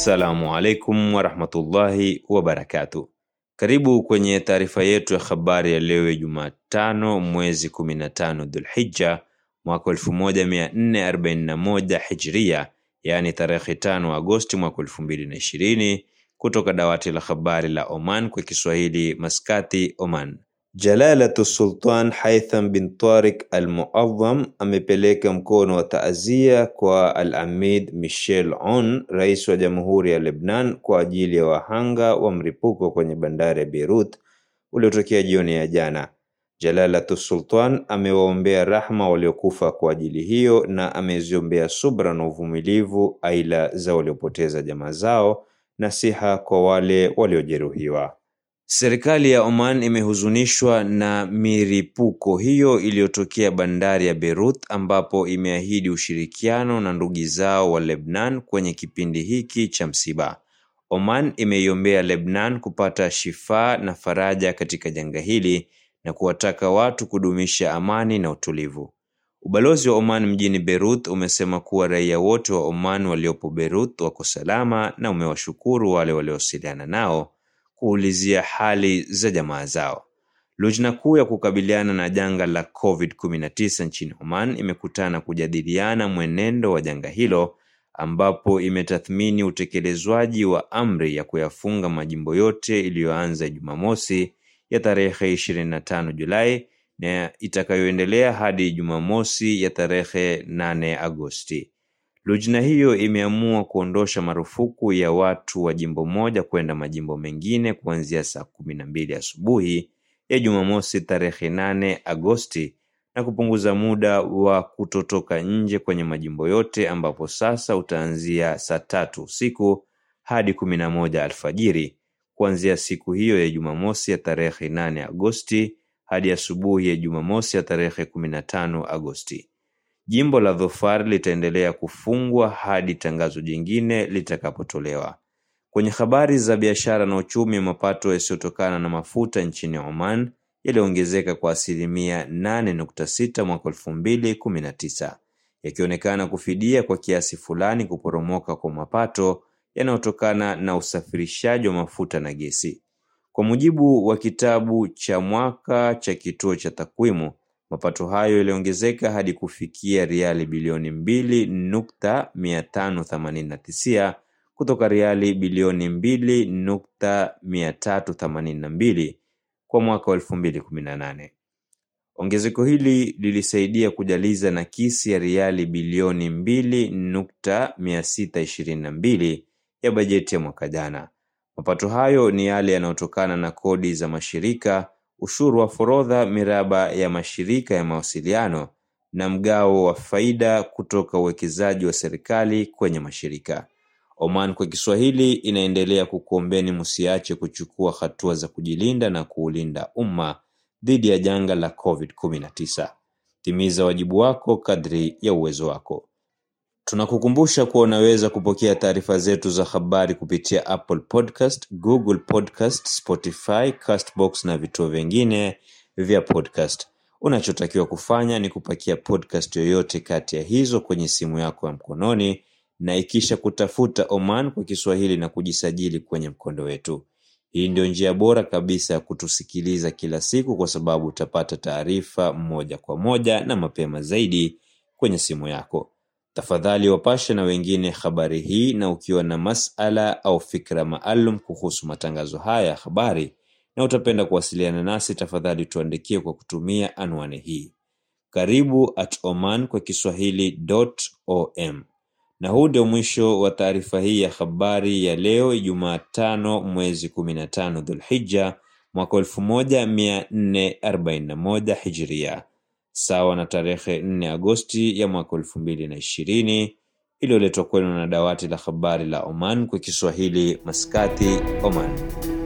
Assalamu alaikum warahmatullahi wabarakatuh. Karibu kwenye taarifa yetu ya habari ya leo Jumatano mwezi 15 Dhulhijja mwaka 1441 Hijria, yaani tarehe 5 Agosti mwaka 2020 kutoka dawati la habari la Oman kwa Kiswahili Maskati, Oman. Jalalatu Sultan Haitham bin Tariq Al-Muadham amepeleka mkono wa taazia kwa Al-Amid Michel Aoun, rais wa Jamhuri ya Lebanon, kwa ajili ya wahanga wa mlipuko kwenye bandari ya Beirut uliotokea jioni ya jana. Jalalatu Sultan amewaombea rahma waliokufa kwa ajili hiyo na ameziombea subra na uvumilivu aila za waliopoteza jamaa zao na siha kwa wale waliojeruhiwa. Serikali ya Oman imehuzunishwa na miripuko hiyo iliyotokea bandari ya Beirut ambapo imeahidi ushirikiano na ndugu zao wa Lebanon kwenye kipindi hiki cha msiba. Oman imeiombea Lebanon kupata shifaa na faraja katika janga hili na kuwataka watu kudumisha amani na utulivu. Ubalozi wa Oman mjini Beirut umesema kuwa raia wote wa Oman waliopo Beirut wako salama na umewashukuru wale waliowasiliana nao kuulizia hali za jamaa zao. Lujna kuu ya kukabiliana na janga la COVID-19 nchini Oman imekutana kujadiliana mwenendo wa janga hilo ambapo imetathmini utekelezwaji wa amri ya kuyafunga majimbo yote iliyoanza Jumamosi ya tarehe 25 Julai na itakayoendelea hadi Jumamosi ya tarehe 8 Agosti. Lujna hiyo imeamua kuondosha marufuku ya watu wa jimbo moja kwenda majimbo mengine kuanzia saa kumi na mbili asubuhi ya Jumamosi tarehe 8 Agosti na kupunguza muda wa kutotoka nje kwenye majimbo yote ambapo sasa utaanzia saa tatu usiku hadi kumi na moja alfajiri kuanzia siku hiyo ya Jumamosi ya tarehe 8 Agosti hadi asubuhi ya Jumamosi ya tarehe 15 Agosti. Jimbo la Dhofar litaendelea kufungwa hadi tangazo jingine litakapotolewa. Kwenye habari za biashara na uchumi, mapato yasiyotokana na mafuta nchini Oman yaliongezeka kwa asilimia 8.6 mwaka 2019 yakionekana kufidia kwa kiasi fulani kuporomoka kwa mapato yanayotokana na usafirishaji wa mafuta na gesi. Kwa mujibu wa kitabu cha mwaka cha kituo cha takwimu, mapato hayo yaliongezeka hadi kufikia riali bilioni mbili nukta mia tano themanini na tisa kutoka riali bilioni mbili nukta mia tatu themanini na mbili kwa mwaka wa elfu mbili kumi na nane. Ongezeko hili lilisaidia kujaliza nakisi ya riali bilioni mbili nukta mia sita ishirini na mbili ya bajeti ya mwaka jana. Mapato hayo ni yale yanayotokana na kodi za mashirika, ushuru wa forodha, miraba ya mashirika ya mawasiliano na mgao wa faida kutoka uwekezaji wa serikali kwenye mashirika. Oman kwa Kiswahili inaendelea kukuombeni msiache kuchukua hatua za kujilinda na kuulinda umma dhidi ya janga la COVID-19. Timiza wajibu wako kadri ya uwezo wako. Tunakukumbusha kuwa unaweza kupokea taarifa zetu za habari kupitia Apple Podcast, Google Podcast, Spotify, Castbox na vituo vingine vya podcast. Unachotakiwa kufanya ni kupakia podcast yoyote kati ya hizo kwenye simu yako ya mkononi na ikisha kutafuta Oman kwa Kiswahili na kujisajili kwenye mkondo wetu. Hii ndio njia bora kabisa ya kutusikiliza kila siku kwa sababu utapata taarifa moja kwa moja na mapema zaidi kwenye simu yako. Tafadhali wapashe na wengine habari hii, na ukiwa na masala au fikra maalum kuhusu matangazo haya ya habari na utapenda kuwasiliana nasi, tafadhali tuandikie kwa kutumia anwani hii karibu at oman kwa kiswahili.om. Na huu ndio mwisho wa taarifa hii ya habari ya leo Jumatano mwezi 15 Dhulhijja mwaka 1441 Hijria sawa na tarehe 4 Agosti ya mwaka elfu mbili na ishirini iliyoletwa kwenu na dawati la habari la Oman kwa Kiswahili Maskati, Oman.